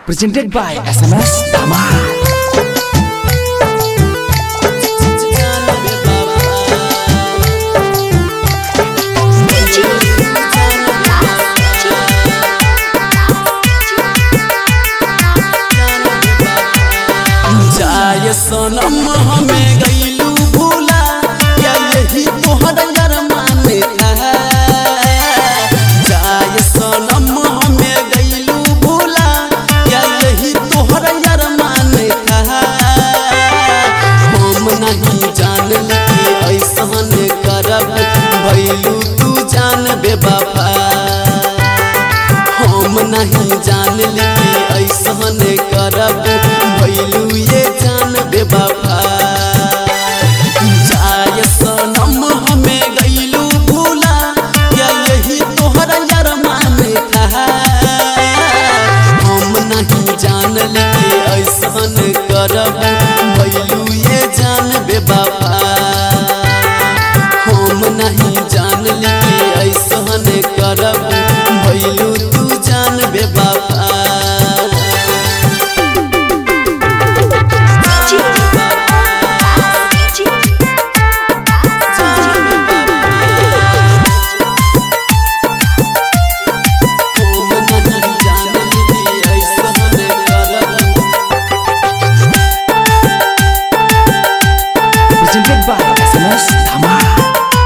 Presented by SMS Tamal. जाय सनम हमें गईलू भूला या यही तोहर अरमान था जाय सनम हमें गईलू भूला या यही तोहर अरमान था हम नहीं जान कि ऐसन करब भैलू तू जान बेबाफा हम नहीं जान कि ऐसन करब भैलू ये जान बेबाफा जाय सनम हमें गईलू भूला या यही तोहर अरमान था हम नहीं जान कि ऐसन करब भैलू ये जान बेबाफा हम नहीं जान कि ऐसन करब भैलू तू जान बेबाफा हम नहीं जान कि ऐसन करब Presented by SMS Tamal.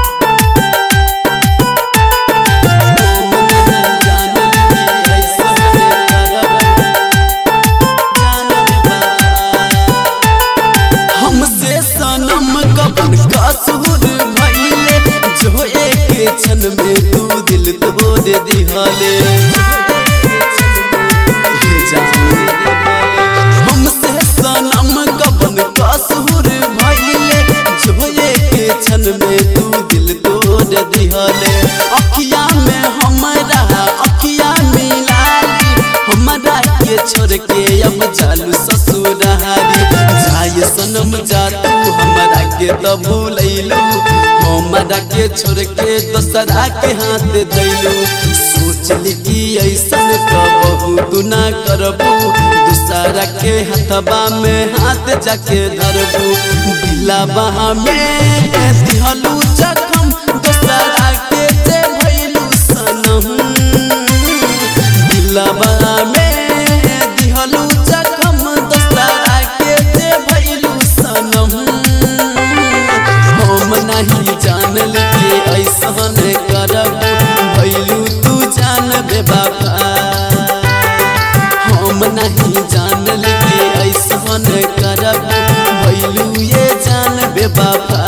हमसे सनम कपन कसूर भइले जो एक क्षण में तू दिल तोड़ दिहले हमसे सनम कपन कसूर भइले जो एक क्षण में तू दिल तोड़ दिहले अखिया में हमरा अखिया मिलाली हमरा के छोड़ के अब चालू ससुरारी जाय सनम जा तू हमरा के तो भूलैलू हमरा के छोड़ के दोसरा के हाथ दैलू सोचली कि ऐसन कबहू तू ना करबू दूसरा के हथबा में हाथ जाके धरबू दिलाबा में दिहलू जखम दोसरा के जे भैलू सनम दिलवा में दिहलू जखम दोसरा के जे भइलू सनम हम नहीं जानल कि ऐसन करब भइलू तू जान बेबाफा हम नहीं जानल कि ऐसन करब भइलू ये जान बेबाफा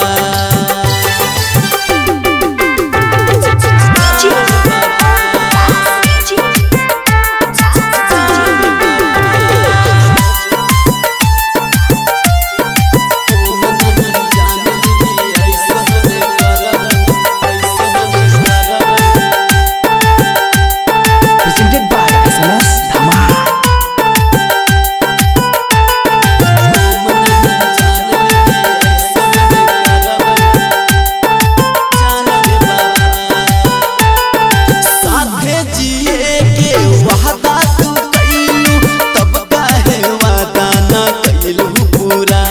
Presented by SMS Tamal. साथे जिए के वादा तू कइलू तब काहे वादा ना कइलू पूरा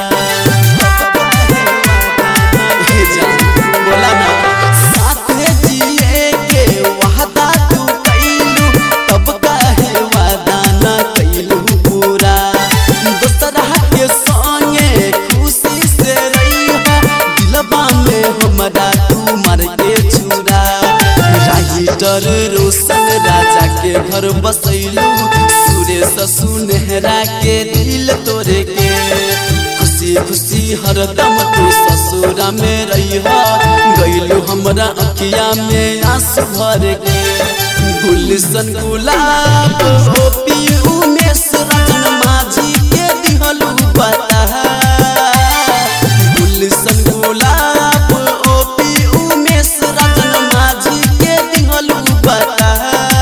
हे जान बोला ना साथे जिए के वादा तू कइलू तब काहे वादा ना कइलू पूरा दोसरा के संगे खुशी से रहिहा दिलबा में हमरा तू मर के छुरा राइटर रोशन राजा के घर बसैलू सुरेश सुनहरा के दिल तोरे के खुशी खुशी हरदम तू ससुरा में रहिहा गइलू हमरा अखिया में आंसू भर के गुलशन गुलाब ओपी उमेश रतन माझी के दिहलू बता गुलशन गुलाब ओपी उमेश रतन माझी के दिहलू बता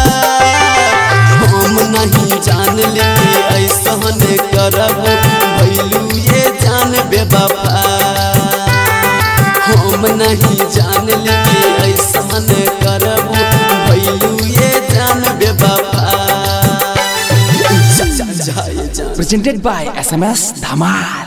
हम नहीं जान कि ऐसन करब भैलू ये जान बेबाफा हम नहीं जान कि ऐसन करब भैलू ये जान बेबाफा जा, जा, जा, presented by SMS Dhamal.